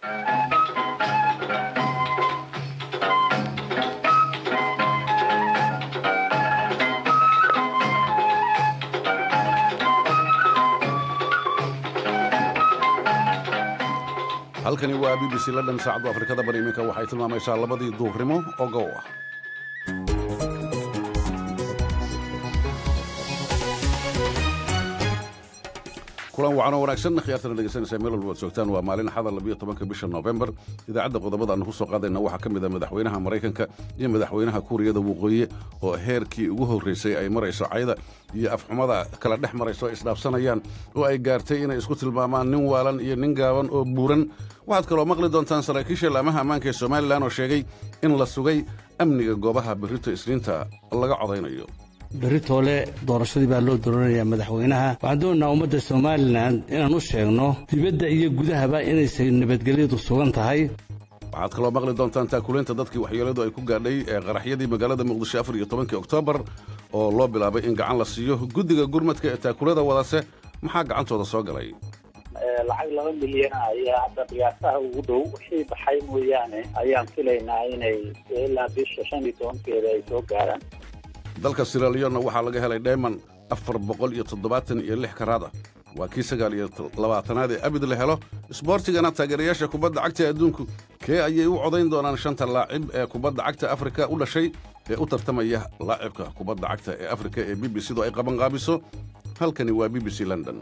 halkani waa b b c london saacaddu afrikada bari iminka waxay tilmaamaysaa labadii duuqrimo oo gow ah kulan wacan oo wanaagsan khiyaartana dhegeysanaysaa meel walba ad joogtaan waa maalin axada labiyo tobanka bisha noofembar idaacadda qodobada aanu ku soo qaadayna waxaa ka mid a madaxweynaha maraykanka iyo madaxweynaha kuuriyada waqooyi oo heerkii ugu horraysay ay marayso cayda iyo afxumada kala dhex marayso ay isdhaafsanayaan oo ay gaartay inay isku tilmaamaan nin waalan iyo nin gaaban oo buuran waxaad kaloo maqli doontaan saraakiisha laamaha ammaanka ee somalilan oo sheegay in la sugay amniga goobaha berrito isniinta laga codaynayo beritoole doorashadii baa loo dooranayaa madaxweynaha waxaan doonaynaa ummadda somalilan inaan u sheegno dibadda iyo gudahaba inaysay nabadgelyadu sugan tahay waxaad kaloo maqli doontaan taakulaynta dadkii waxyeeladu ay ku gaadhay ee qaraxyadii magaalada muqdisho afar iyo tobankii oktoobar oo loo bilaabay in gacan la siiyo guddiga gurmadka ee taakulada wadase maxaa gacantooda soo galay lacag laba milyan ayaa hadda qiyaasaha ugu dhow wixii baxay mooyaane ayaan filaynaa inay ilaa bisha shan iyo tobankeeda ay soo gaaraan dalka siraliyonna waxaa laga helay dheyman afar boqol iyo toddobaatan iyo lix karaad ah waa kii sagaal iyo labaatanaad ee abid la helo isboortigana taageerayaasha kubadda cagta adduunku kee ayay u codayn doonaan shanta laacib ee kubadda cagta afrika u dhashay ee u tartamaya laacibka kubadda cagta ee afrika ee b b c-du ay qabanqaabiso halkani waa b b c london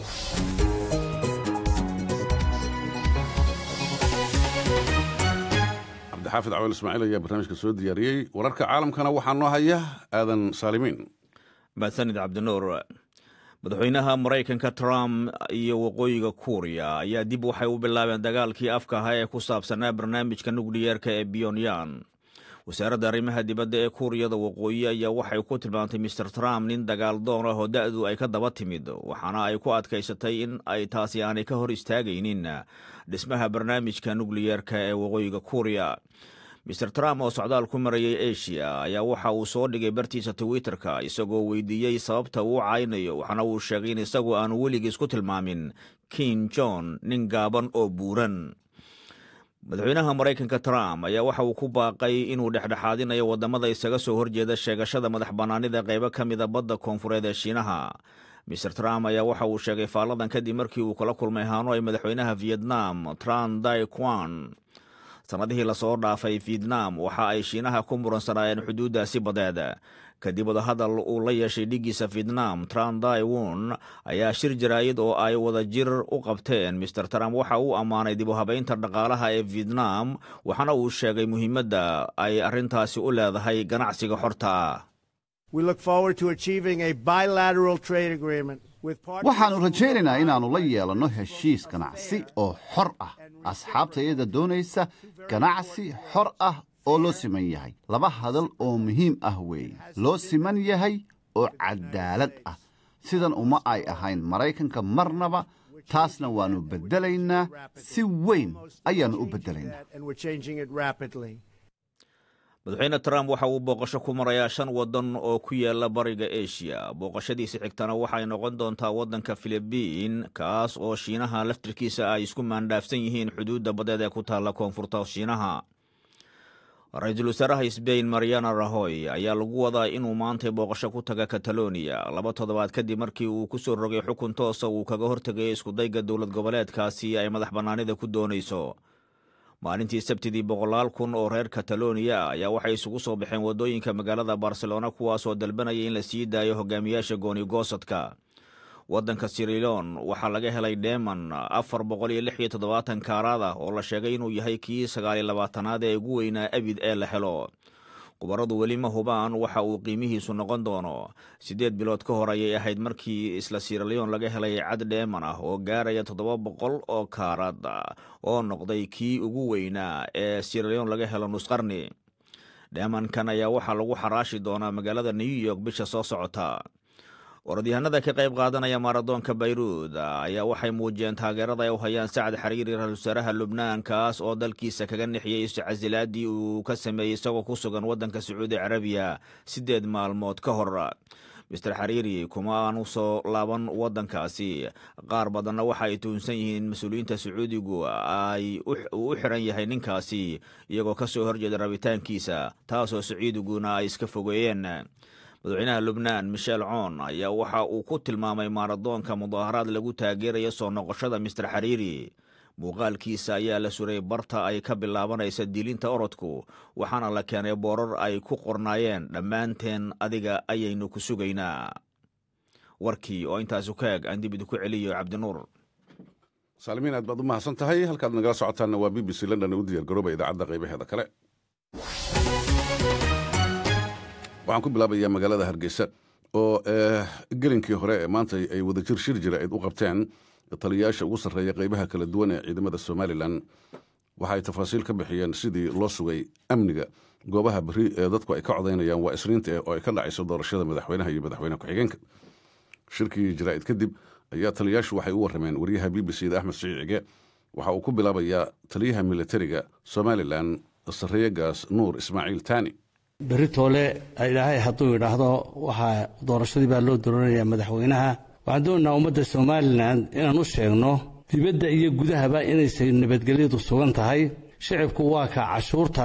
cabdixaafid cawal ismaaciil ayaa barnaamijka soo diyaariyey wararka caalamkana waxaa noo haya aadan saalimiin mahadsanid cabdinuur madaxweynaha maraykanka trump iyo waqooyiga kuuriya ayaa dib waxay u bilaabeen dagaalkii afka ahaa ee ku saabsanaa barnaamijka nukliyeerka ee biyonyan wasaaradda arrimaha dibadda ee kuuriyada waqooyi ayaa waxay ku tilmaamtay mister trump nin dagaal doon ah oo da'du ay ka daba timid waxaana ay ku adkaysatay in ay taasi aanay ka hor istaagaynin dhismaha barnaamijka nukliyeerka ee waqooyiga kuuriya mister trump oo socdaal ku marayay asia ayaa waxa uu soo dhigay bartiisa twitterka isagoo weydiiyey sababta uu caynayo waxaana uu sheegay in isagu aanu weligiis ku tilmaamin king john nin gaaban oo buuran madaxweynaha maraykanka trump ayaa waxa uu ku baaqay inuu dhexdhexaadinayo waddamada isaga soo horjeeda sheegashada madax bannaanida qaybo ka mida badda koonfureed ee shiinaha mister trump ayaa waxa uu sheegay faalladan kadib markii uu kala kulmay hanoi madaxweynaha vietnam tran dai quan sannadihii lasoo dhaafay vietnam waxa ay shiinaha ku muransanaayeen xuduuddaasi badeed kadib wadahadal uu la yeeshay dhigiisa vietnam tran dai won ayaa shir jaraa'id oo ay wada jir u qabteen mister trump waxa uu ammaanay dib u habaynta dhaqaalaha ee vietnam waxaana uu sheegay muhiimadda ay arrintaasi u leedahay ganacsiga xorta waxaannu rajaynaynaa inaannu la yeelanno heshiis ganacsi oo xor ah asxaabtayada doonaysa ganacsi xor ah oo loo siman yahay laba hadal oo muhiim ah weeye loo siman yahay oo caddaalad ah sidan uma ay ahayn maraykanka marnaba taasna waannu beddelaynaa si weyn ayaannu u beddelaynaa madaxweyne trump waxa uu booqasho ku marayaa shan waddan oo ku yaala bariga asia booqashadiisi xigtana waxay noqon doontaa waddanka filibiin kaas oo shiinaha laftirkiisa ay isku maandhaafsan yihiin xuduudda badeed ee ku taalla koonfurta shiinaha ra-iisul wasaaraha sbain mariana rahoy ayaa lagu wadaa inuu maantay booqasho ku taga kataloniya laba toddobaad kadib markii uu ku soo rogay xukun toosa uu kaga hortegay iskudayga dowlad goboleedkaasi ay madax bannaanida ku doonayso maalintii sabtidii boqolaal kun oo reer kataloniya ayaa waxay isugu soo baxeen waddooyinka magaalada barcelona kuwaasoo dalbanaya in la sii daayo hogaamiyaasha gooni-goosadka waddanka siriloon waxaa laga helay dheeman afar boqol iyo lix iyo toddobaatan kaaraad ah oo la sheegay inuu yahay kii sagaaliyo labaatanaad ee ugu weynaa abid ee la helo khubaradu weli ma hubaan waxa uu qiimihiisu noqon doono siddeed bilood ka hor ayay ahayd markii isla siraleon laga helay cad dheeman ah oo gaaraya toddoba boqol oo kaarad oo noqday kii ugu weynaa ee siraleon laga helo nusqarni dheemankan ayaa waxaa lagu xaraashi doonaa magaalada new york bisha soo socota orodyahanada ka qayb qaadanaya maaradoonka bayruud ayaa waxay muujiyeen taageerada ay u hayaan sacad xariiri ra-isul wasaaraha lubnaan kaas oo dalkiisa kaga nixiyey iscasilaadii uu ka sameeyey isagoo ku sugan waddanka sacuudi carabiya siddeed maalmood ka hor mister xariiri kuma aanu soo laaban waddankaasi qaar badanna waxa ay tuhunsan yihiin mas-uuliyiinta sacuudigu ay uu u xiran yahay ninkaasi iyagoo ka soo horjeeda rabitaankiisa taasoo sacuudiguna ay iska fogeeyeen madaxweynaha lubnaan michel coon ayaa waxa uu ku tilmaamay maaradoonka mudaaharaad lagu taageeraya soo noqoshada mister xariiri muuqaalkiisa ayaa la suray barta ay ka bilaabanaysa dilinta orodku waxaana la keenay boorar ay ku qornaayeen dhammaanteen adiga ayaynu ku sugaynaa warkii oo intaasu ka eg aan dib idinku celiyo cabdinuur saalimiin aad baad u mahadsan tahay halkaad nagala socotaanna waa b b c london u diyaar garooba idaacadda qaybaheeda kale waxaan ku bilaabayaa magaalada hargeysa oo gelinkii hore ee maanta ay wadajir shir jira ayd u qabteen taliyayaasha ugu sarreeya qaybaha kala duwan ee ciidamada somalilan waxa ay tafaasiil ka bixiyeen sidii loo sugay amniga goobaha beri ee dadku ay ka codaynayaan waa isniinta oo ay ka dhacayso doorashada madaxweynaha iyo madaxweyne ku-xigeenka shirkii jaraa'id kadib ayaa taliyayaashu waxay u warrameen wariyaha b b c da axmed siciid cige waxa uu ku bilaabayaa taliyaha militariga somalilan sarreeyagaas nuur ismaaciil taani berri toole ilaahay hadduu idhaahdo waxaa doorashadii baa loo dooranayaa madaxweynaha waxaan doonaynaa ummadda somalilan inaan u sheegno dibadda iyo gudahaba inaysay nabadgelyadu sugan tahay shicibku waa ka cashuurta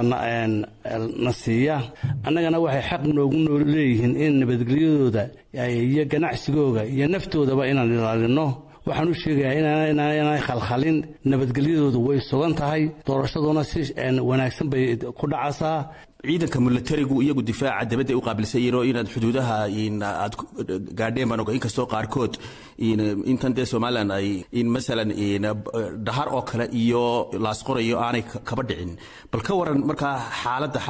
na siiya annagana waxay xaq noogu noo leeyihiin in nabadgelyadooda iyo ganacsigooga iyo naftoodaba inaan ilaalinno waxaan u sheegayaa inaanay khalkhalin nabadgelyadoodu way sugan tahay doorashaduna si wanaagsan bay ku dhacaysaa ciidanka milatarigu iyagu difaaca dabadda u qaabilsan yihiin oo inaad xuduudaha aad gaadheen baan oga inkastoo qaarkood intan dee somalilan ay masalan dhahar oo kale iyo laasqorayo aanay kaba dhicin bal ka waran markaa xaaladda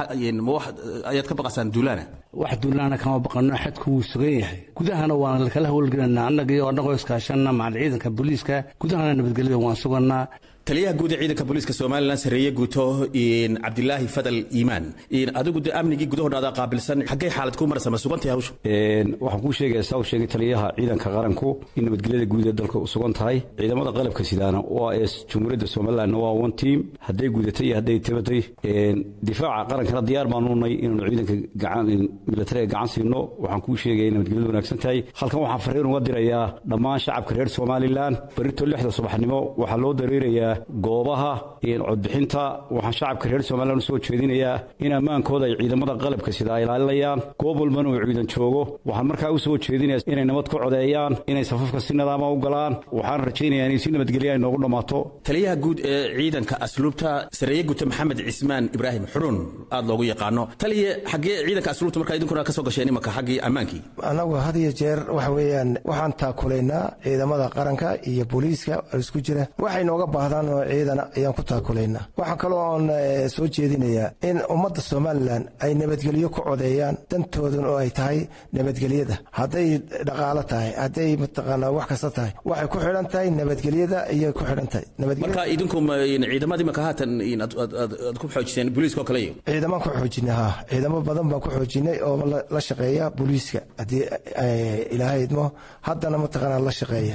ayaad ka baqasaan duulaana wax duulaana kama baqano xadku wuu sugan yahay gudahana waan kala howlgelanaa annaga iyo annagoo iskaashanna macal ciidanka booliiska gudahana nabadgelyada waan sugannaa taliyaha guud ee ciidanka booliiska somalilan sareeye guuto cabdilaahi fadal iimaan adigu de amnigii gudahooda qaabilsan xaggay xaalad ku marasa ma sugantahay hawsha waxaan kuu sheegaya saa u sheegay taliyaha ciidanka qaranku in nabadgelyada guud ee dalka sugan tahay ciidamada qalabka sidaana waa ee jumhuuriyadda somalilandna waa one team hadday gudatay iyo hadday tabatay difaaca qarankana diyaar baanu nay inaanu ciidanka gacan militariga gacan siino waxaan kuu sheegaya in nabadgelyadu wanaagsan tahay halkan waxaan fariin uga dirayaa dhammaan shacabka reer somalilan berito lixda subaxnimo waxaa loo dareerayaa goobaha codbixinta waxaan shacabka reer somalilan u soo jeedinayaa in ammaankooda ay ciidamada qalabka sida ay ilaalinayaan goob walbana uu ciidan joogo waxaan markaa u soo jeedinaya inay nabad ku codeeyaan inay safafka si nidaama u galaan waxaan rajaynayaa inay si nabadgelya ay noogu dhammaato taliyaha guud ee ciidanka asluubta sareeye guuta maxamed cismaan ibraahim xurun aad loogu yaqaano taliye xaggee ciidanka asluubta markaa idinkuna ka soo gasheen imanka xaggii ammaankii annagu had iyo jeer waxa weeyaan waxaan taakulaynaa ciidamada qaranka iyo booliiska oo isku jira waxay nooga baahdaan oo ciidan ayaan ku taakulaynaa waxaa kaloo oon soo jeedinayaa in ummadda somalilan ay nabadgelyo ku codeeyaan dantoodan oo ay tahay nabadgelyada hadday dhaqaalo tahay hadday mataqaanaa wax kasta tahay waxay ku xidhan tahay nabadgelyada ayay ku xidhan tahay marka idinku ciidamada imanka haatan aad ku xoojiseen booliiska oo kale iyo ciidamaan ku xoojinay ha ciidamo badan baan ku xoojinay oo la shaqeeya booliiska haddii ilaahay idmo haddana mataqaanaa la shaqeeya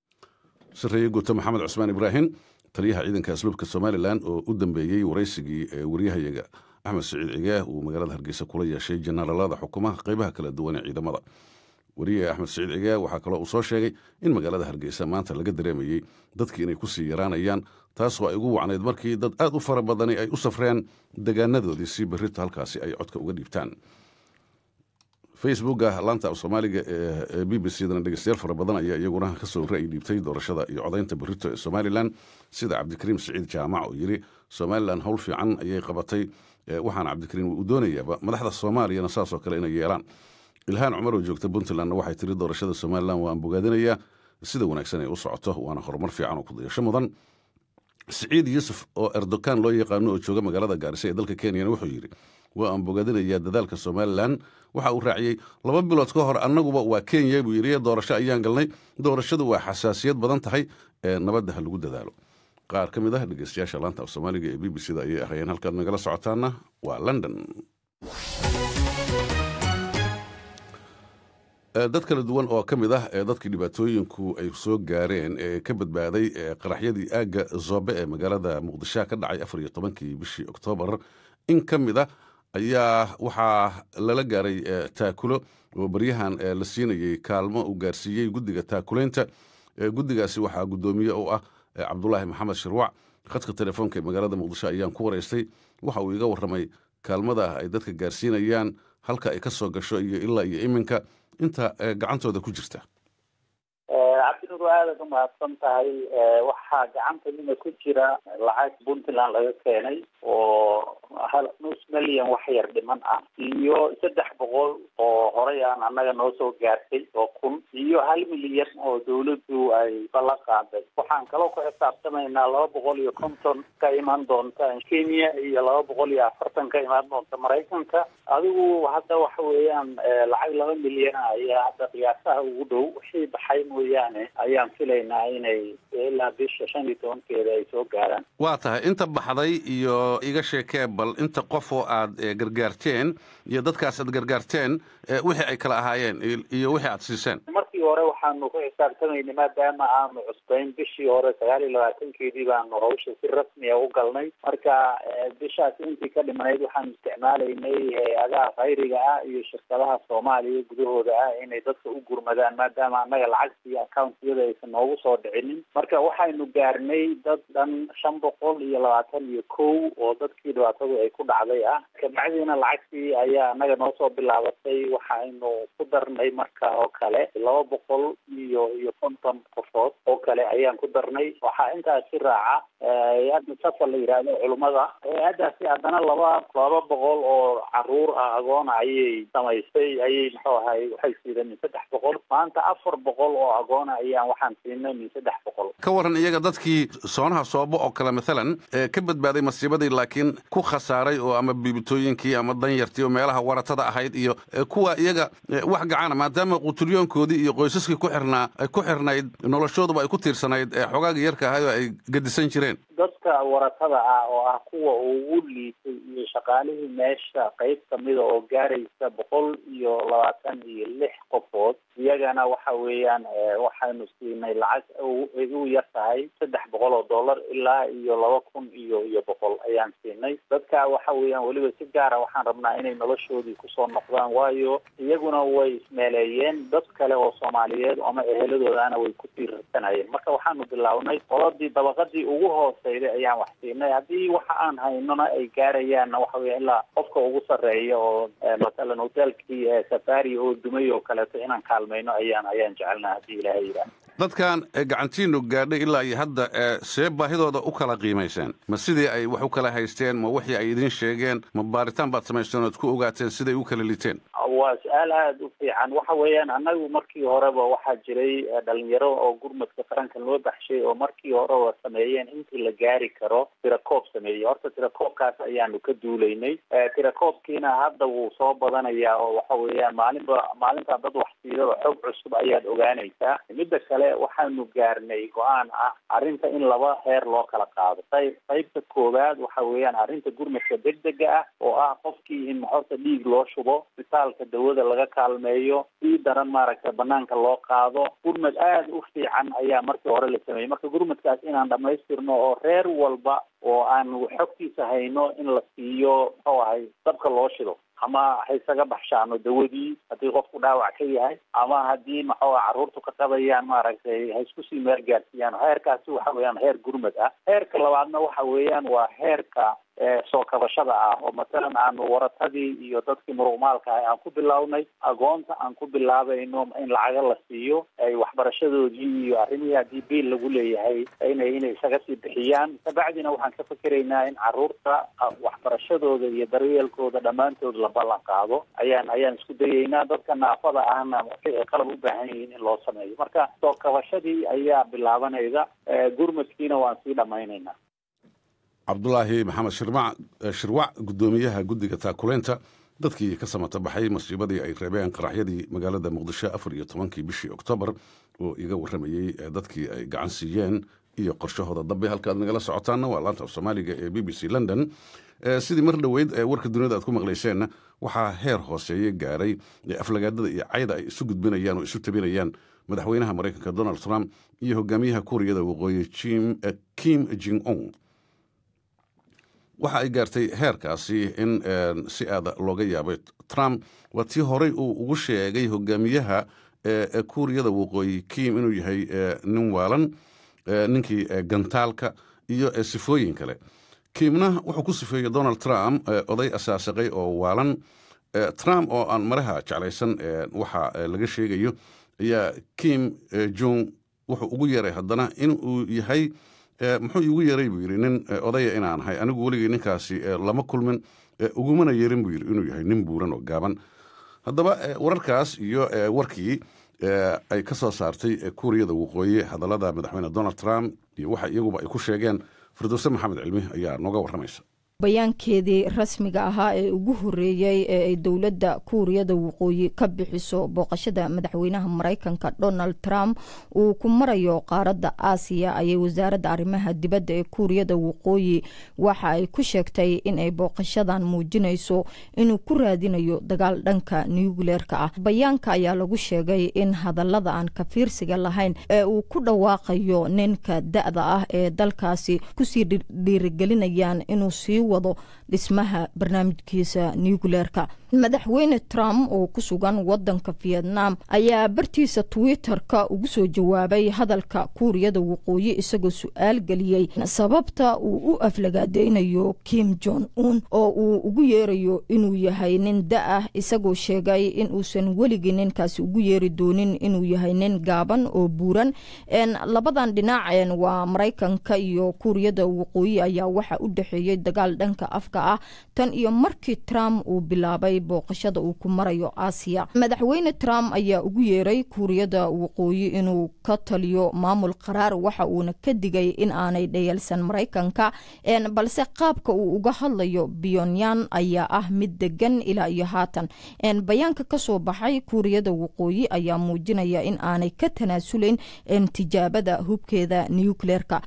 sareeye guuto maxamed cusmaan ibraahim taliyaha ciidanka asluubka somalilan oo u dambeeyey waraysigii ee waryahayaga axmed siciid cigaah uu magaalada hargeysa kula yeeshay jenaraalada xukumaha qaybaha kala duwan ee ciidamada wariyaha axmed siciid cigaah waxaa kaloo uu soo sheegay in magaalada hargeysa maanta laga dareemayey dadkii inay kusii yaraanayaan taasoo ay ugu wacnayd markii dad aad u fara badani ay u safreen degaanadoodii si berrito halkaasi ay codka uga dhiibtaan facebooka laanta af soomaaliga ee b b c dana dhegeystayaal fara badan ayaa iyaguna kasoo ra'yi dhiibtay doorashada iyo codaynta berrito ee somalilan sida cabdikariim siciid jaamac oo yidhi somalilan howl fiican ayay qabatay waxaana cabdikariim uu doonayaaba madaxda soomaaliyana saasoo kale inay yeelaan ilhaan cumar oo joogta puntlandna waxay tiri doorashada somalilan waan bogaadinayaa sida wanaagsan ay u socoto waana horumar fiican oo kudayasho mudan siciid yuusuf oo erdogan loo yaqaano oo jooga magaalada gaarisa ee dalka kenyana wuxuu yidhi waa aan bogaadinayaa dadaalka somalilan waxa uu raaciyey laba bilood ka hor annaguba waa kenya buu yidhi doorasho ayaan galnay doorashadu waa xasaasiyad badan tahay ee nabadda ha lagu dadaalo qaar ka mid ah dhegeystayaasha laanta af soomaaliga ee b b c da ayay ahayeen halkaad nagala socotaana waa london dad kala duwan oo ka mid ah ee dadkii dhibaatooyinku ay soo gaareen ee ka badbaaday qaraxyadii aagga zoobe ee magaalada muqdisho ka dhacay afar iyo tobankii bishii oktoobar in ka mid ah ayaa waxaa lala gaaray taakulo oo baryahan la siinayey kaalmo uu gaarsiiyey guddiga taakulaynta guddigaasi waxaa guddoomiye u ah cabdulaahi maxamed shirwac khadka telefoonka ee magaalada muqdisho ayaan ku waraystay waxa uu iga warramay kaalmada ay dadka gaarsiinayaan halka ay ka soo gasho iyo ilaa iyo iminka inta gacantooda ku jirta cabdinuur aadaad u mahadsan tahay waxaa gacantadina ku jira lacag puntland laga keenay oo hal nus milyan wax yar dhiman ah iyo saddex boqol oo horey aan annaga noo soo gaartay oo kun iyo hal milyan oo dawladdu ay bala qaaday waxaan kaloo ku xisaabtamaynaa laba boqol iyo konton ka iman doonta kenya iyo laba boqol iyo afartan ka imaan doonta maraykanka adigu hadda waxa weeyaan lacag laba milyan ah ayaa hadda qiyaasaha ugu dhow wixii baxay mooyaane ayaan filaynaa inay ilaa bisha shan iyo tobankeeda ay soo gaaraan waa tahay inta baxday iyo iga sheekee bal inta qof oo aad gargaarteen iyo dadkaas aad gargaarteen wixii ay kala ahaayeen iyo wixii aad siiseen markii hore waxaanu ku xisaabtamaynay maadaama aanu cusbayn bishii hore sagaal iyo labaatankeedii baanu hawsha si rasmiya u galnay marka bishaas intii ka dhimanayd waxaanu isticmaalaynay hay-adaha khayriga ah iyo shirkadaha soomaaliya gudahooda ah inay dadka u gurmadaan maadaama annaga lacagtii accountiyada aysan noogu soo dhicinin marka waxaynu gaarnay dad dhan shan boqol iyo labaatan iyo kow oo dadkii dhibaatadu ay ku dhacday ah kabacdiina lacagtii ayaa annaga noo soo bilaabatay waxaynu ku darnay marka oo kale laba boqol iyo iyo konton qofood oo kale ayaan ku darnay waxaa intaasi raaca hay-adda safar la yidhaahdo culummada hay-addaasi haddana laba laba boqol oo caruur ah agoona ayay samaysay ayay muxuu ahay waxay siideen min saddex boqol maanta afar boqol oo agoona ayaan waxaan siinay min saddex boqol ka waran iyaga dadkii soonaha soobo oo kale mathalan ka badbaaday masiibadii laakiin ku khasaaray oo ama biibitooyinkii ama danyartii oo meelaha waratada ahayd iyo kuwa iyaga wax gacana maadaama quturyoonkoodii iyo qoysaskii ku xirnaa ku xirnayd noloshooduba ay ku tiirsanayd xogaaga yarka ahayd oo ay gedisan jireen dadka waratada ah oo ah kuwa ugu liitay iyo shaqaalihii meesha qayb kamida oo gaaraysa boqol iyo labaatan iyo lix qofood iyagana waxa weeyaan waxaynu siinay lacag ugu yar tahay saddex boqol oo dollar ilaa iyo laba kun iyo iyo boqol ayaan siinay dadka waxa weeyaan weliba si gaara waxaan rabnaa inay noloshoodii kusoo noqdaan waayo iyaguna way ismeeleeyeen dad kale oo soomaaliyeed ama eheladoodana way ku tiirsanayeen marka waxaanu bilownay qoladii dabaqadii ugu hooseyday ayaan wax siinay haddii waxa aan haynona ay gaarayaanna waxa weya ilaa qofka ugu sarreeya oo masalan hotelkii safari oo dumay oo kaleeto inaan kaalmayno ayaan ayaan jecelnaa haddii ilaahay yidhaah dadkan gacantiinu gaadhay ilaa iyo hadda see baahidooda u kala qiimayseen ma sidii ay wax u kala haysteen ma wixii ay idiin sheegeen ma baaritaan baad samaysteen ood ku ogaateen siday u kala liteen waa su-aal aada u fiican waxa weeyaan annagu markii horeba waxaa jiray dhalinyaro oo gurmadka qaranka loo baxshay oo markii horeba sameeyeen intii la gaari karo tirakoob sameeyey horta tirakoobkaas ayaanu ka duulaynay tirakoobkiina hadda wuu soo badanayaa oo waxa weeyaan maalinba maalintaa dad wax siidaba xog cusub ayaad ogaanaysaa midda kale waxaanu gaarnay go-aan ah arrinta in laba heer loo kala qaado qayb qaybta koowaad waxa weeyaan arrinta gurmadka degdega ah oo ah qofkii in horta dhiig loo shubo isbitaalka dawada laga kaalmeeyo sii daran maaragtay banaanka loo qaado gurmad aada u fiican ayaa markii hore la sameeyey marka gurmadkaas inaan dhamaystirno oo reer walba oo aanu xogtiisa hayno in la siiyo muxuu ahay dabka loo shido ama ha isaga baxshaano dawadii haddii qofku dhaawac ka yahay ama haddii maxuu carruurtu ka qabayaan maaragtay ha isku sii meel gaarsiiyaan heerkaasi waxa weeyaan heer gurmad ah heerka labaadna waxa weeyaan waa heerka soo kabashada ah oo masalan aanu waratadii iyo dadkii muruqmaalka ah aan ku bilownay agoonta aan ku bilaabayno in lacaga la siiyo ay waxbarashadoodii iyo arrimihii haddii biil lagu leeyahay inay inay isaga sii bixiyaan kabacdina waxaan ka fikeraynaa in carruurta waxbarashadooda iyo daryeelkooda dhammaantood la ballan qaado ayaan ayaan isku dayeynaa dadka naafada ahna waxay ay qalab u baahan yihiin in loo sameeyo marka soo kabashadii ayaa bilaabanayda gurmadkiina waan sii dhammaynaynaa cabdulaahi maxamed shirmac shirwac guddoomiyaha guddiga taakulaynta dadkii ka samata baxay masiibadii ay reebeen qaraxyadii magaalada muqdisho afar iyo tobankii bishii oktoobar oo iga warramayey dadkii ay gacan siiyeen iyo qorshahooda dambe halkaaad nagala socotaanna waa laanta af soomaaliga ee b b c london sidii mar dhoweyd warka duniyada aad ku maqlayseenna waxaa heer hooseeye gaaray aflagaadada iyo cayda ay isu gudbinayaan oo isu tabinayaan madaxweynaha maraykanka donald trump iyo hogaamiyaha kuuriyada waqooyi kim jing ong waxa ay gaartay heerkaasi in si aada looga yaabay trump waa tii horey uu ugu sheegay hogaamiyaha kuuriyada waqooyi kim inuu yahay nin waalan ninkii gantaalka iyo sifooyin kale kimna wuxuu ku sifeeyey donald trump oday asaasaqay oo waalan trump oo aan maraha jeclaysan waxa laga sheegayo ayaa kim jong wuxuu ugu yeeray haddana inuu yahay muxuu iigu yeeray buu yidhi nin odaya inaan ahay anigu weligii ninkaasi lama kulmin ugumana yeerin buu yidhi inuu yahay nin buuran oo gaaban haddaba wararkaas iyo warkii ay ka soo saartay kuuriyada waqooyi hadallada madaxweyne donald trump iyo waxa iyaguba ay ku sheegeen firdowse maxamed cilmi ayaa nooga warramaysa bayaankeedii rasmiga ahaa ee ugu horeeyey ee ay dowladda kuuriyada waqooyi ka bixiso booqashada madaxweynaha maraykanka donald trump uu ku marayo qaaradda aasiya ayay wasaaradda arrimaha dibadda ee kuuriyada waqooyi waxa ay ku sheegtay in ay booqashadan muujinayso inuu ku raadinayo dagaal dhanka nucleerka ah bayaanka ayaa lagu sheegay in hadallada aan kafiirsiga lahayn ee uu ku dhawaaqayo ninka da-da ah ee dalkaasi kusii dhiirigelinayaan inuu sii wado dhismaha barnaamijkiisa nucleerka madaxweyne trump oo ku sugan wadanka vietnam ayaa bartiisa twitter-ka ugu soo jawaabay hadalka kuuriyada waqooyi isagoo su-aal geliyey sababta uu u aflagaadeynayo kim jong un oo uu ugu yeerayo inuu yahay nin da-ah isagoo sheegay inuusan weligii ninkaasi ugu yeeri doonin inuu yahay nin gaaban oo buuran labadan dhinac waa maraykanka iyo kuuriyada waqooyi ayaa waxa u dhexeeyey dagaal dhanka afka ah tan iyo markii trump uu bilaabay booqashada uu ku marayo aasiya madaxweyne trump ayaa ugu yeeray kuuriyada waqooyi inuu ka taliyo maamul qaraar waxa uuna ka digay in aanay dhayalsan maraykanka balse qaabka uu uga hadlayo pyonyan ayaa ah mid degan ilaa iyo haatan bayaanka kasoo baxay kuuriyada waqooyi ayaa muujinaya in aanay ka tanaasulayn tijaabada hubkeeda nucleerka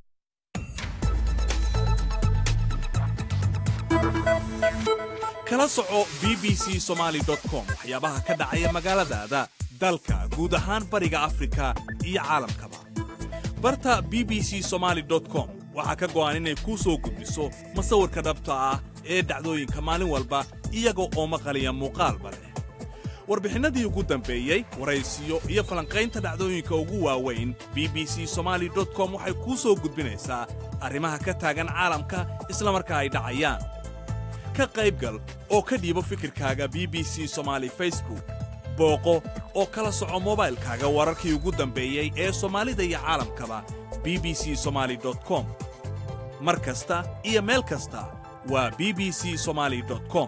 kala soco b b c somaali com waxyaabaha ka dhacaya magaaladaada dalka guud ahaan bariga afrika iyo caalamkaba barta b b c somaali com waxaa ka go'an inay kuu soo gudbiso masawirka dhabta ah ee dhacdooyinka maalin walba iyaga oo maqaliya muuqaalba leh warbixinnadii ugu dambeeyey waraysiyo iyo falanqaynta dhacdooyinka ugu waaweyn b b c somaali com waxay kuu soo gudbinaysaa arrimaha ka taagan caalamka isla markaa ay dhacayaan ka qaybgal oo ka dhiibo fikirkaaga b b c somaali facebook booqo oo kala soco mobaylkaaga wararkii ugu dambeeyey ee soomaalida iyo caalamkaba b b c somaali com mar kasta iyo meel kasta waa b b c somaali com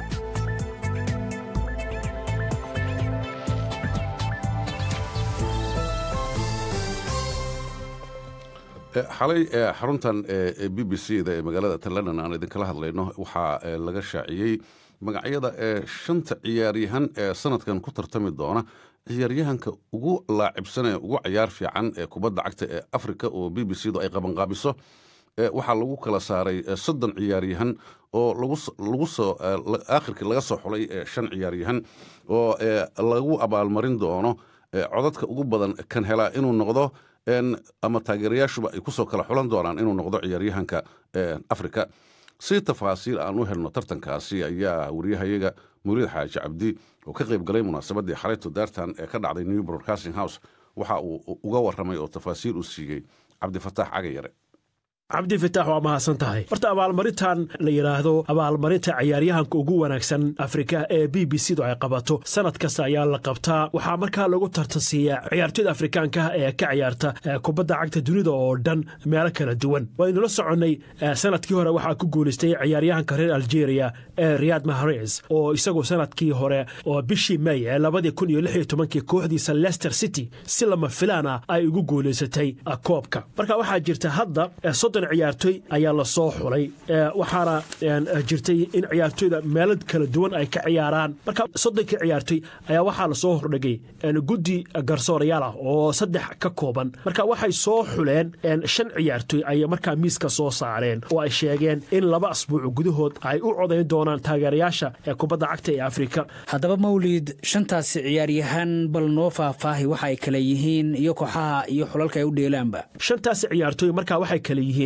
xalay xaruntan b b c da ee magaalada tallondon aan idinkala hadlayno waxaa laga shaaciyey magacyada ee shanta ciyaaryahan ee sanadkan ku tartami doona ciyaaryahanka ugu laacibsan ee ugu cayaar fiican ee kubadda cagta ee afrika oo b b c du ay qabanqaabiso waxaa lagu kala saaray soddon ciyaaryahan oo lagu soo aakhirkii laga soo xulay shan ciyaaryahan oo lagu abaalmarin doono codadka ugu badan kan helaa inuu noqdo ama taageerayaashuba ay kusoo kala xulan doonaan inuu noqdo ciyaaryahanka afrika si tafaasiil aan u helno tartankaasi ayaa wariyahayaga muriid xaaji cabdi oo ka qayb galay munaasabaddii xalayto daartan ee ka dhacday new broadcasting house waxa uu uga warramay oo tafaasiil u siiyey cabdifataax cagayare cabdi fataax waa mahadsan tahay horta abaalmarintan la yidhaahdo abaalmarinta ciyaaryahanka ugu wanaagsan afrika ee b b c du ay qabato sanad kasta ayaa la qabtaa waxaa markaa lagu tartansiiyaa ciyaartoyda afrikaanka ee ka ciyaarta kubadda cagta dunida oo dhan meelo kala duwan waynula soconnay sanadkii hore waxaa ku guulaystay ciyaaryahanka reer algeria ee riyad mahrez oo isagu sanadkii hore oo bishii may ee labadii kun iyo lix iyo tobankii kooxdiisa leicester city si lama filaana ay ugu guulaysatay koobka marka waxaa jirta hadda ciyaartoy ayaa la soo xulay waxaana jirtay in ciyaartoyda meelo kala duwan ay ka ciyaaraan marka soddonkii ciyaartoy ayaa waxaa lasoo hordhigay guddi garsoorayaal ah oo saddex ka kooban marka waxay soo xuleen shan ciyaartoy ay markaa miiska soo saareen oo ay sheegeen in laba asbuuc gudahood ay u codayn doonaan taageerayaasha ee kubadda cagta ee afrika haddaba mawlid shantaasi ciyaaryahan bal noo faahfaahi waxa ay kale yihiin iyo kooxaha iyo xulalka ay u dheelaanba shantaasi ciyaartoy markaa waxay kale yihiin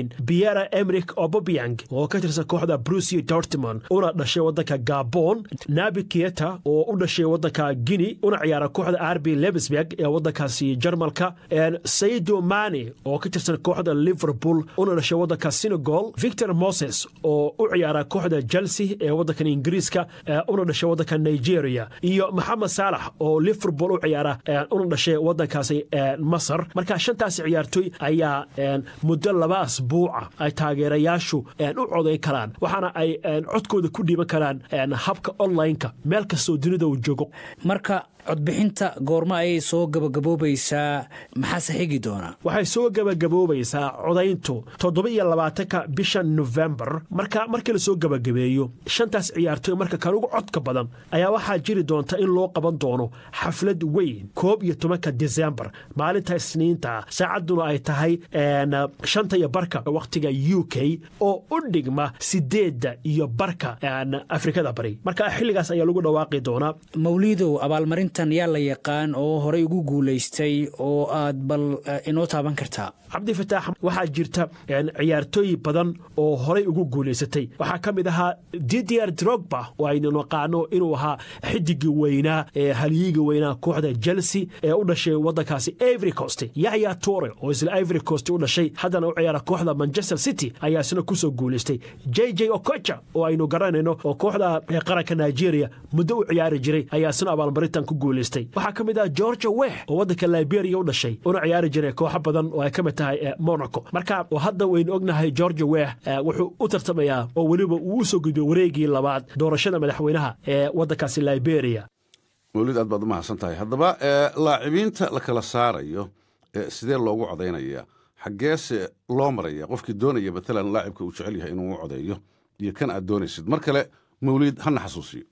yihiin biera emrik obobiang oo ka tirsan kooxda brusia dortmond una dhashay waddanka gabon nabi kieta oo u dhashay waddanka guinea una ciyaara kooxda arbi lebsberg ee waddankaasi jarmalka saido mani oo ka tirsan kooxda liverpool una dhashay waddanka senegal victor moses oo u ciyaara kooxda chelsea ee waddankan ingiriiska una dhashay waddanka nigeria iyo maxamed saalax oo liverpool u ciyaara una dhashay waddankaasi masar marka shantaasi ciyaartoy ayaa muddo laba asbuuca ay taageerayaashu u codayn karaan waxaana ay codkooda ku dhiiban karaan habka online-ka meel kastoo dunida uu joogo marka codbixinta goormo ayay soo gabagaboobaysaa maxaase xigi doonaa waxay soo gabagaboobaysaa codayntu toddoba iyo labaatanka bisha nofembar marka markii lasoo gabagabeeyo shantaas ciyaartoy marka kan ugu codka badan ayaa waxaa jiri doonta in loo qaban doono xaflad weyn koob iyo tobanka desembar maalinta isniinta saacadduna ay tahay shanta iyo barka wakhtiga u k oo u dhigma sideedda iyo barka afrikada bari marka xilligaas ayaa lagu dhawaaqi doonaa mawliidow abaalmarintan yaa la yaqaan oo horey ugu guulaystay oo aad bal inoo taaban kartaa cabdifataax waxaa jirta ciyaartooy badan oo horey ugu guulaysatay waxaa ka mid ahaa didier drogba oo aynu naqaano inuu ahaa xidigii weynaa ee halyiga weynaa kooxda chelsea ee u dhashay waddankaasi ivory coast yaxya tore oo isla ivory coast u dhashay haddana u ciyaara kooxda manchester city ayaa isna kusoo guulaystay j j okocha oo aynu garanayno oo kooxda qaranka nigeria muddo u ciyaari jiray ayaa isna abaalmarintan ku guulaystay waxaa ka mid ah georgia wex oo waddanka liberia u dhashay una ciyaari jiray kooxo badan oo ay ka mid tahay monaco marka hadda waynu ognahay georgia wex wuxuu u tartamayaa oo weliba uu u soo gudbay wareegii labaad doorashada madaxweynaha ee waddankaasi liberia mawlid aad baad u mahadsan tahay haddaba laacimiinta la kala saarayo sidee loogu codaynaya xaggeese loo maraya qofkii doonaya matalan laacibka uu jecel yahay inuu u codeeyo iyo kan aad doonaysid mar kale mawliid hana xasuusiyo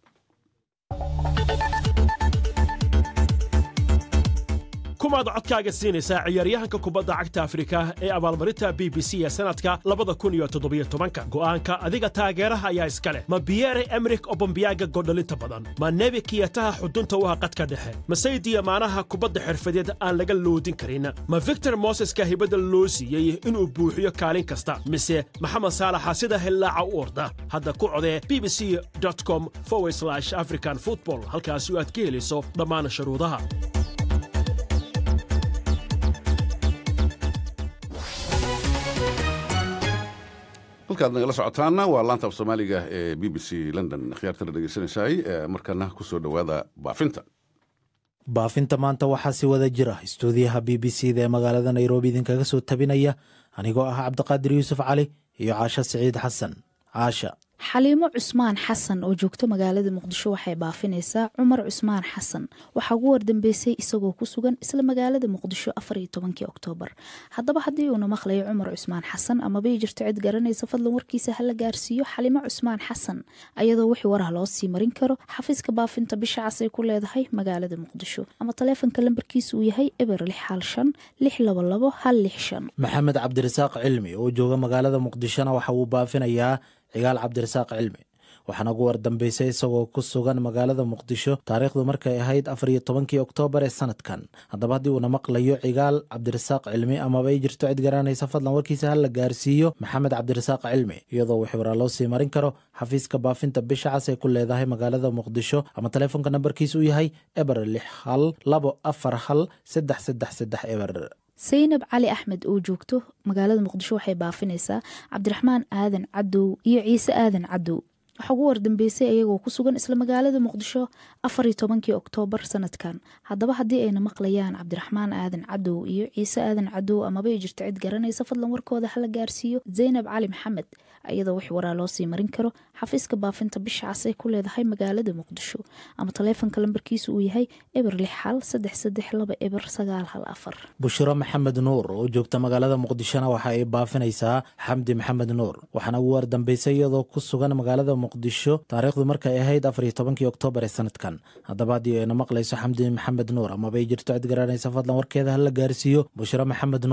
kumaad codkaaga siinaysaa ciyaaryahanka kubadda cagta afrika ee abaalmarinta b b c ee sanadka labada kun iyo toddobiyo tobanka go'aanka adiga taageeraha ayaa iska leh ma biyere emrik obambiyaga godhalinta badan ma nebi kiyataha xudunta u ah qadka dhexe ma saydiya maanaha kubadda xirfadeed aan laga loodin karin ma victor moseska hibadda loo siiyey inuu buuxiyo kaalin kasta mise maxamed saalaxa sida hillaaca u orda hadda ku codee b b c com african football halkaasi aad ka helayso dhammaan shuruudaha halkaad nagala socotaana waa laanta af soomaaliga ee b b c london khiyaartana dhegeysanaysaay markana ku soo dhowaada baafinta baafinta maanta waxaa si wada jira istuudiyaha b b c da ee magaalada nairobi idinkaga soo tabinaya anigoo ah cabdiqaadir yuusuf cali iyo caasha siciid xasan caasha xaliimo cusmaan xasan oo joogto magaalada muqdisho waxay baafinaysaa cumar cusmaan xasan waxaa ugu wardambeysay isagoo ku sugan isla magaalada muqdisho afariyo tobankii oktoobar haddaba haddii uuna maqlayo cumar cusmaan xasan amabay jirto cid garanaysa fadlan warkiisa hala gaarsiiyo xaliimo cusmaan xasan ayadoo wixii warah loo sii marin karo xafiiska baafinta bisha cas ay ku leedahay magaalada muqdisho ama taleefonka lambarkiisa uu yahay eber lix hal shan lix labo labo hal lix shan maxamed cabdirasaaq cilmi oo jooga magaalada muqdishona waxa uu baafinayaa cigaal cabdirasaaq cilmi waxaana ugu wardambeysay isagoo ku sugan magaalada muqdisho taariikhdu markay ahayd afariyo tobankii oktoobar ee sanadkan haddaba haddii uuna maqlayo cigaal cabdirasaaq cilmi amaba ay jirto cid garanaysa fadlan warkiisa ha la gaarsiiyo maxamed cabdirasaaq cilmi iyadoo wixii waraa loo sii marin karo xafiiska baafinta bisha cas ee ku leedahay magaalada muqdisho ama taleefonka nambarkiisa uu yahay eber lix hal labo afar hal saddex saddex saddex eber saynab cali axmed oo joogto magaalada muqdisho waxay baafinaysaa cabdiraxmaan aadan cadow iyo ciise aadan cadow waxaa ugu wardambeysay ayagoo ku sugan isla magaalada muqdisho afariyo tobankii oktoobar sanadkan haddaba haddii ayna maqlayaan cabdiraxmaan aadan cadow iyo ciise aadan cadow amaba ay jirto cid garanaysa fadlan warkooda hala gaarsiiyo zaynab cali maxamed iyadoo wix waraa loo sii marin karo xafiiska baafinta bisha cas ay ku leedahay magaalada muqdisho ama taleefonka lambarkiisa uu yahay eber lix hal saddex saddex laba eber sagaal hal afar bushiro maxamed nuur oo joogta magaalada muqdishona waxa ay baafinaysaa xamdi maxamed nuur waxaana ugu wardambeysay iyadoo ku sugan magaalada muqdisho taariikhdu markay ahayd afariyo tobankii oktoobar ee sanadkan haddaba haddii ayna maqlayso xamdi maxamed nuur amaba ay jirto cid garanaysa fadlan warkeeda hala gaarsiiyo bushiro maxamed nuur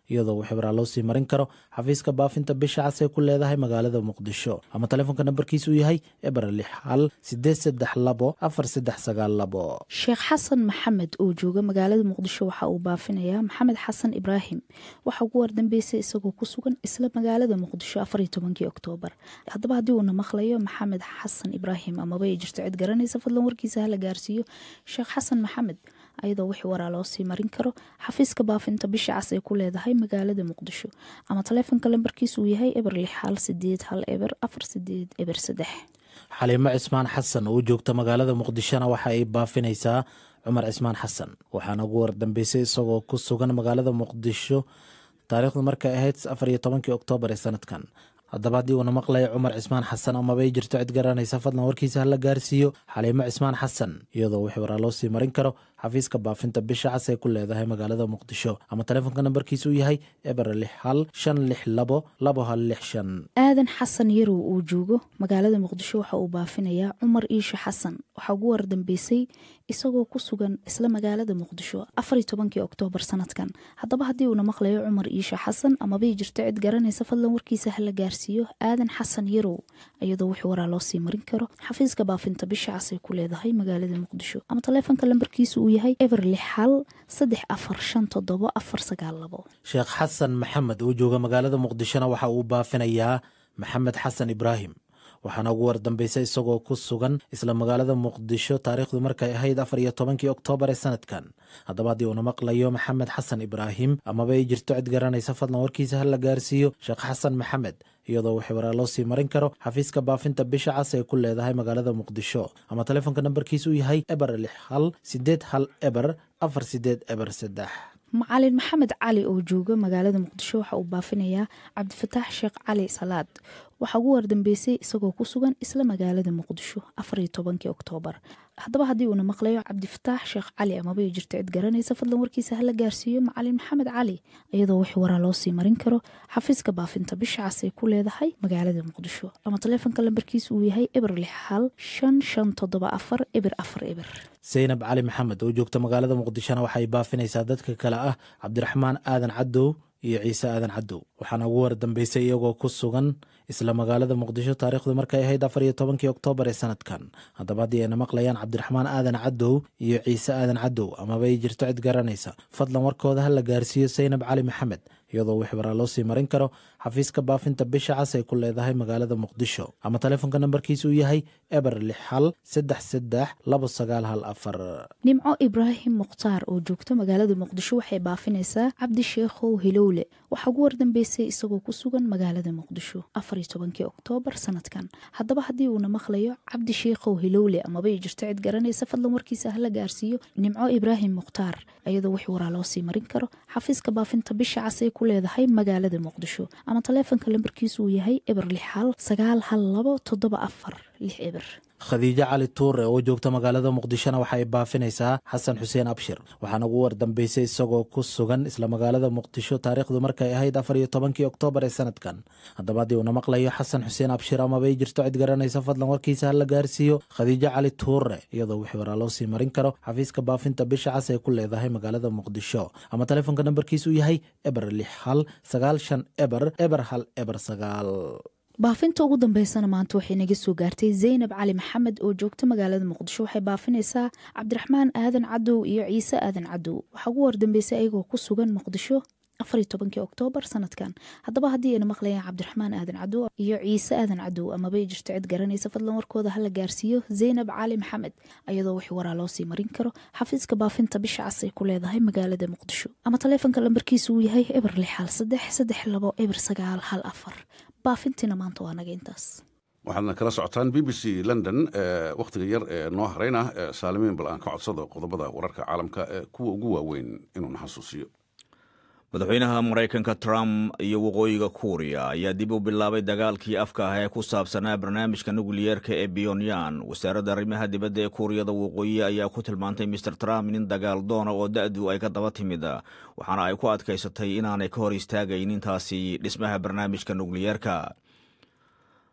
iyadoo wixibraa loo sii marin karo xafiiska baafinta bisha cas ee ku leedahay magaalada muqdisho ama taleefonka nambarkiisu yahay eber lix hal sideed saddex labo afar saddex sagaal labo sheekh xasan maxamed oo jooga magaalada muqdisho waxa uu baafinayaa maxamed xasan ibraahim waxaa ugu wardambeysay isagoo ku sugan isla magaalada muqdisho afariyo tobankii oktoobar haddaba haddii uuna maqlayo maxamed xasan ibraahim amaba ay jirto cid garanaysa fadlan warkiisa hala gaarsiiyo sheekh xasan maxamed ayadoo wixii waraa loo sii marin karo xafiiska baafinta bisha cas ay ku leedahay magaalada muqdisho ama taleefonka lambarkiisa uu yahay eber lix hal sideed hal eber afar sideed eber saddex xaliimo cismaan xasan oo joogta magaalada muqdishona waxa ay baafinaysaa cumar cismaan xasan waxaana ugu wardambeysay isagoo ku sugan magaalada muqdisho taariikhdu markay ahayd afar iyo tobankii oktoobar ee sanadkan haddaba haddii uuna maqlaya cumar cismaan xasan amabay jirto cid garanaysa fadlan warkiisa hala gaarsiiyo xaliimo cismaan xasan iyadoo wixii waraa loo sii marin karo xafiiska baafinta bisha cas ee ku leedahay magaalada muqdisho ama taleefonka nambarkiisa uu yahay eber lix hal shan lix labo labo hal lix shan aadan xasan yarow uu joogo magaalada muqdisho waxa uu baafinayaa cumar iisha xasan waxaa ugu wardambeysay isagoo ku sugan isla magaalada muqdisho afariyo tobankii oktoobar sanadkan haddaba haddii uuna maqlayo cumar iisha xasan amabay jirto cid garanaysa fadlan warkiisa hala gaarsiiyo aadan xasan yarow iyadoo wixii waraa loo sii marin karo xafiiska baafinta bisha cas ay ku leedahay magaalada muqdisho ama taleefonka lambarkiisa uu yahay eber lix hal saddex afar shan toddobo afar sagaal labo sheekh xasan maxamed oo jooga magaalada muqdishona waxa uu baafinayaa maxamed xasan ibraahim waxaana ugu wardambeysay isagoo ku sugan isla magaalada muqdisho taariikhdu markay ahayd afar iyo tobankii oktoobar ee sanadkan haddaba haddii uuna maqlayo maxamed xasan ibraahim amaba ay jirto cid garanaysa fadlan warkiisa hala gaarsiiyo sheekh xasan maxamed iyadoo wixii waraa loo sii marin karo xafiiska baafinta bisha cas ee ku leedahay magaalada muqdisho ama taleefonka nambarkiisa uu yahay eber lix hal sideed hal eber afar sideed eber saddex macalin maxamed cali oo jooga magaalada muqdisho waxa uu baafinayaa cabdifataax sheekh cali salaad waxaa ugu wardambeysay isagoo ku sugan isla magaalada muqdisho afariyo tobankii oktoobar haddaba haddii uuna maqlayo cabdifataax sheekh cali amaba ay jirto cid garanaysa fadlan warkiisa hala gaarsiiyo macalin maxamed cali iyadoo wixii waraa loo sii marin karo xafiiska baafinta bisha cas ay ku leedahay magaalada muqdisho ama taleefonka lambarkiisa uu yahay eber lix hal shan shan toddoba afar eber afar eber saynab cali maxamed oo joogta magaalada muqdishona waxay baafinaysaa dadka kale ah cabdiraxmaan aadan cadow iyo ciise aadan cadow waxaana ugu wardambeysay iyagoo ku sugan isla magaalada muqdisho taariikhdu markay ahayd afar iyo tobankii oktoobar ee sanadkan haddaba haddii ayna maqlayaan cabdiraxmaan aadan cadow iyo ciise aadan cadow amaba ay jirto cid garanaysa fadlan warkooda ha la gaarsiiyo saynab cali maxamed iyadoo wix waraa loo sii marin karo xafiiska baafinta bisha cas ay ku leedahay magaalada muqdisho ama taleefonka nambarkiisa uu yahay eber lix hal saddex saddex labo sagaal hal afar nimco ibraahim mukhtaar oo joogto magaalada muqdisho waxay baafinaysaa cabdi sheekhow hilowle waxaa ugu wardambeysay isagoo ku sugan magaalada muqdisho afariyo tobankii oktoobar sanadkan haddaba haddii uuna maqlayo cabdi sheekhow hilowle amaba ay jirto cid garanaysa fadlan warkiisa hala gaarsiiyo nimco ibraahim mukhtaar iyadoo wix waraa loo sii marin karo xafiiska baafinta bisha cas ay ku leedahay magaalada muqdisho ama taleefonka lambarkiisa uu yahay eber lix hal sagaal hal labo toddoba afar lix eber khadiijo cali tuure oo joogta magaalada muqdishona waxay baafinaysaa xasan xuseen abshir waxaana ugu wardambeysay isagoo ku sugan isla magaalada muqdisho taariikhdu markay ahayd afar iyo tobankii oktoobar ee sanadkan haddaba haddii uuna maqlayo xasan xuseen abshir amabay jirto cid garanaysa fadlan warkiisa hala gaarsiiyo khadiijo cali tuure iyadoo wixii waraa loo sii marin karo xafiiska baafinta bisha cas ee ku leedahay magaalada muqdisho ama taleefonka nambarkiisa uu yahay eber lix hal sagaal shan eber eber hal eber sagaal baafinta ugu dambeysana maanta waxay naga soo gaartay zaynab cali maxamed oo joogta magaalada muqdisho waxay baafinaysaa cabdiraxmaan aadan cadow iyo ciise aadan cadow waxaa ugu wardambeysay ayagoo ku sugan muqdisho afariyo tobankii oktoobar sanadkan haddaba haddii ayna maqlayaan cabdiraxmaan aadan cadow iyo ciise aadan cadow amabay jirto cid garanaysa fadlan warkooda hala gaarsiiyo zaynab cali maxamed ayadoo wix waraa loo sii marin karo xafiiska baafinta bisha cas ay ku leedahay magaalada muqdisho ama taleefonka lambarkiisa uu yahay eber lix hal saddex saddex labo eber sagaal hal afar baafintiina maanta waa naga intaas waxaadna kala socotaan b b c london wakhtiga yar ee noo harayna saalimiin bal aan ka codsado qodobada wararka caalamka ee kuwa ugu waaweyn inuuna xasuusiyo madaxweynaha maraykanka trump iyo waqooyiga kuuriya ayaa dib u bilaabay dagaalkii afka ah ee ku saabsanaa barnaamijka nukliyeerka ee biyonyan wasaaradda arrimaha dibadda ee kuuriyada waqooyi ayaa ku tilmaantay mister trump nin dagaal doona oo da-du ay ka daba timid waxaana ay ku adkaysatay inaanay ka hor istaagaynin taasi dhismaha barnaamijka nukliyeerka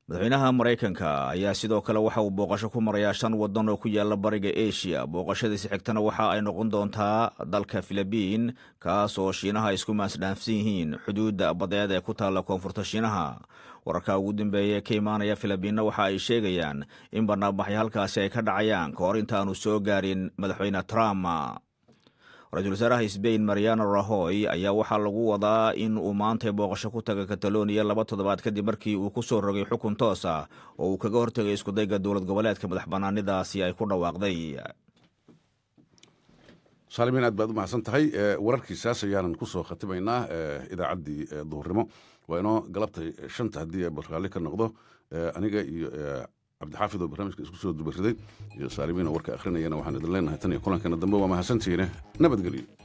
madaxweynaha maraykanka ayaa sidoo kale waxa uu booqasho ku marayaa shan waddan oo ku yaala bariga asia booqashadiisi xigtana waxa ay noqon doontaa dalka filibiin kaas oo shiinaha ay isku maasdhaafsan yihiin xuduudda badeed ee ku taalla koonfurta shiinaha wararka ugu dambeeya ee ka imaanaya filibiinna waxa ay sheegayaan in barnaamijyo halkaasi ay ka dhacayaan ka hor intaanu soo gaarin madaxweyne trump ra-iisul wasaaraha sbain mariano rahoy ayaa waxaa lagu wadaa in uu maantay booqasho ku taga kataloniya laba toddobaad kadib markii uu ku soo rogay xukun toos ah oo uu kaga hortegay iskudayga dowlad goboleedka madax bannaanidaasi ay ku dhawaaqday saalimiin aad baad u mahadsan tahay wararkiisaas ayaanan ku soo khatimaynaa idaacaddii duhurnimo waa inoo galabtay shanta haddii barqaali ka noqdo aniga iyo cabdixaafid oo barnaamijka isku soo dubariday iyo saalimiin oo warka akhrinayana waxaan idin leenahay tan iyo kulankana dambe waa mahadsantihiine nabadgelyo